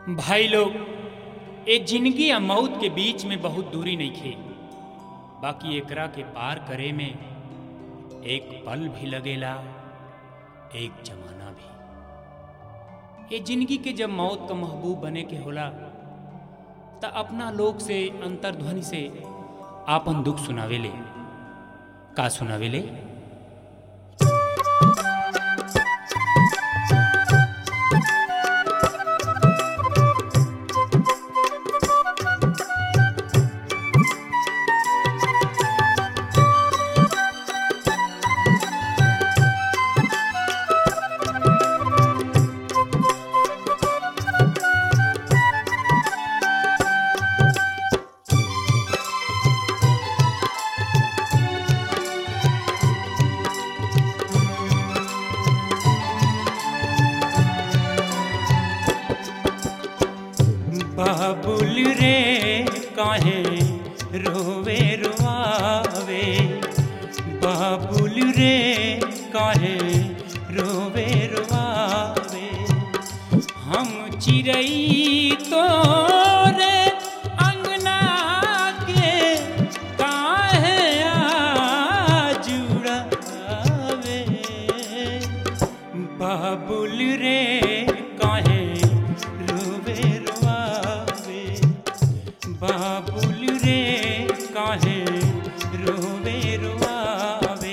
भाई लोग ए जिंदगी या मौत के बीच में बहुत दूरी नहीं खे बाकी एकरा के पार करे में एक पल भी लगेला एक जमाना भी ये जिंदगी के जब मौत का महबूब बने के होला त अपना लोग से अंतर्ध्वनि से आपन दुख सुनावेले का सुनावेले बाबुल रे काहे रोवे रोआवे बाबुल रे काहे रोवे रोआवे हम चिड़ई तोरे अंगना के काहे आज उड़ावे बाबुल रे काहे रोवे रोआवे बाबुल रे काहे रोवे रोआवे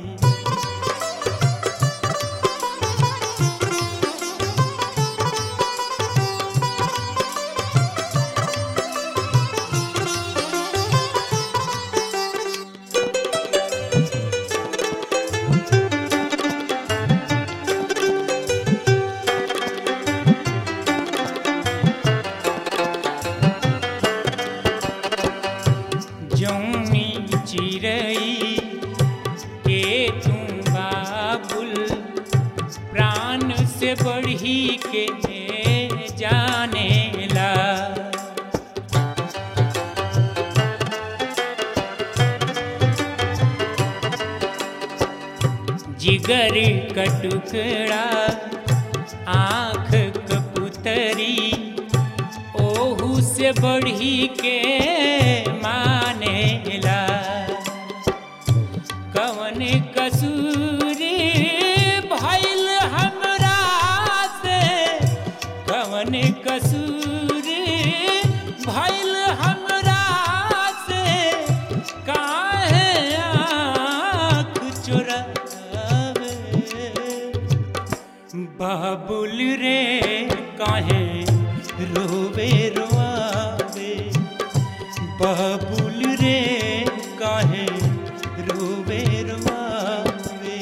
जौनी चिड़ई के तू बाबुल प्राण से बढ़ी के जानेला जिगर का टुकड़ा आँख कपुतरी ओहू से बढ़ी के मानेला कवन कसूरी भइल हमरा से कवन कसूरी भइल हमरा से काहे आँख चोरावे बाबुल रे काहे रोवे रोआवे बाबुल रे काहे रोवे रोआवे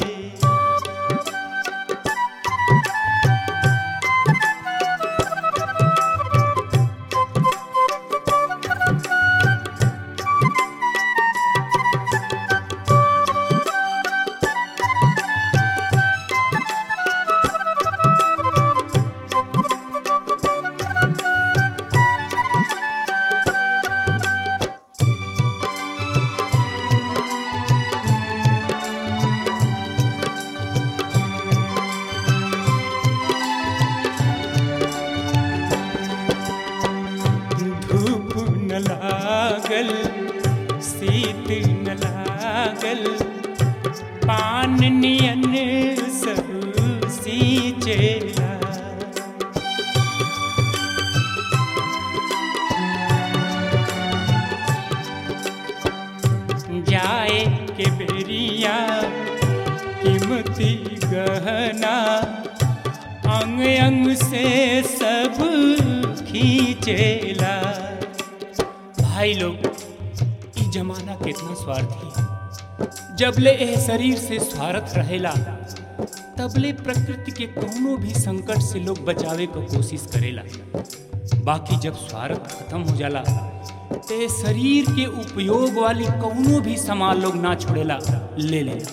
धूप न लागल शीत न लागल पान नियन सब सींचेला जाए के बेरिया कीमती गहना अंग अंग से सब खींचेला भाई लोग ई जमाना कितना स्वार्थी है जबले एह शरीर से स्वार्थ रहेला तबले प्रकृति के कोनो भी संकट से लोग बचावे को कोशिश करेला बाकी जब स्वार्थ खत्म हो जाला ते शरीर के उपयोग वाली कौनो भी सामान लोग ना छोड़ेला ले लेला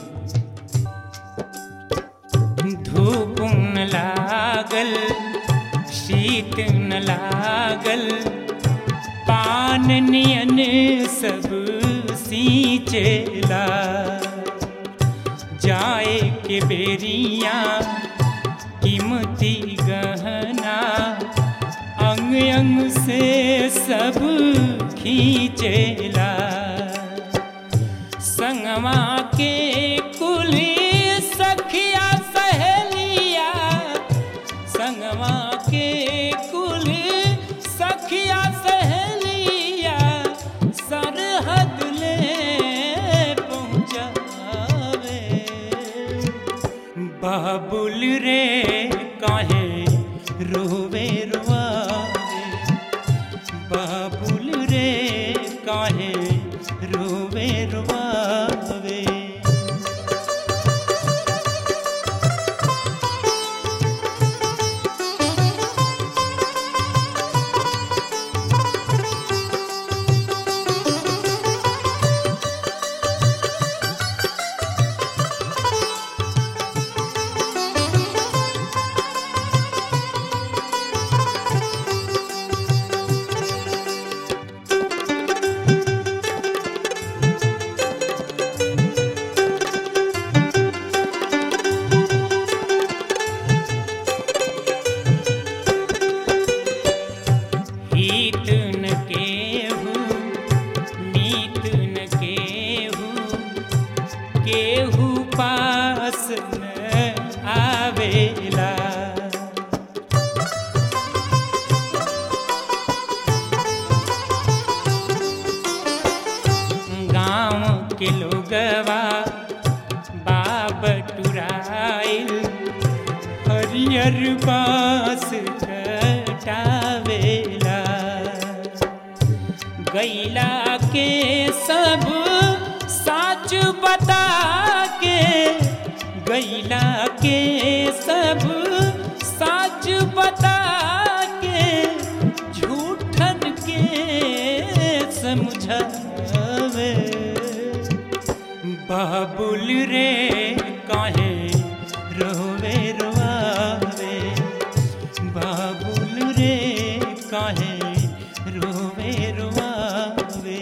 धूप न लागल शीत न लागल पान नियन सब सींचेला जाए के बेरिया कीमती गहना अंग अंग अंग से सब खींचेला संगवा के कुल सखिया सहेलिया संगवा के कुल सखिया सहेलिया सरहद ले पहुँचावे बाबुल रे काहे रोवे रुआवे बाबुल रे काहे रोवे रुआवे हित न केहू नीत न केहू केहू पास न आवेला गाँव के लोगवा बाब टुराइल हरियर बास कटावेला गैला के सब साच बता के गैला के सब साच बता के झूठन के समझावे बाबुल रे काहे रोवे रोआवे बाबुल रे काहे रोवे रोआवे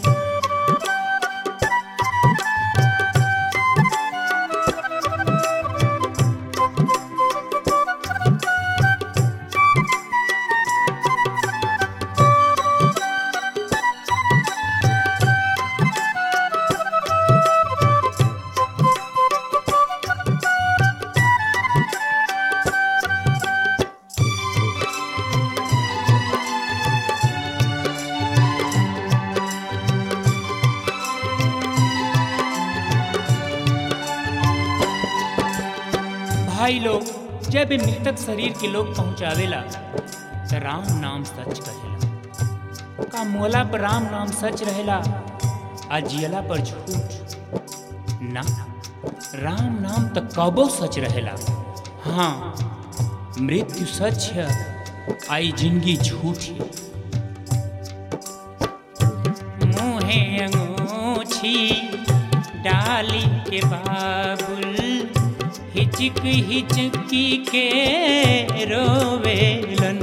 भाई लोग जब ये मृतक शरीर के लोग पहुंचावेला तो राम नाम सच कहेला का मोला पर राम नाम सच रहेला आ जियला पर झूठ ना राम नाम तो कबो सच रहेला हाँ मृत्यु सच है आई जिंदगी झूठ है मुहे अंगूछी डाली के बाबुल हिचक हिचकी के रोवेलन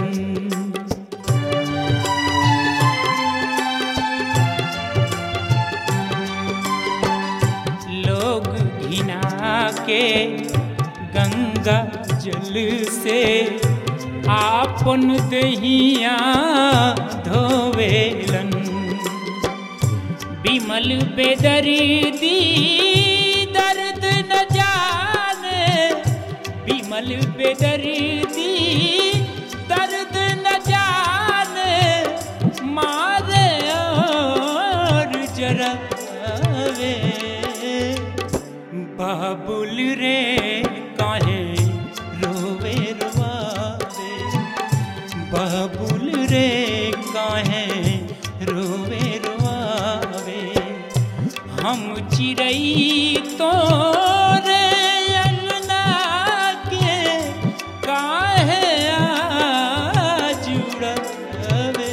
लोग घिना के गंगा जल से आपन दहिया धोवेलन विमल बेदर्दी दर्द न जाने विमल बेदर्दी दर्द न जाने मारे और जरावे बाबुल रे काहे रोवे रुआवे बाबुल रे काहे रोवे रुआवे हम चिड़ई तो रे अंगना के काहे आज उड़ावे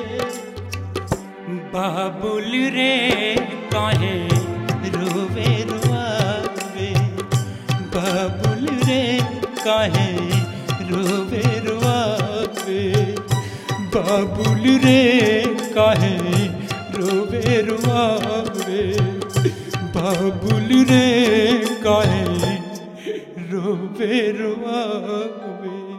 बाबुल रे काहे रोवे रुआवे बाबुल रे काहे रोवे रुआवे बाबुल रे काहे रोवे रुआवे बाबुल रे काहे रोवे रुआवे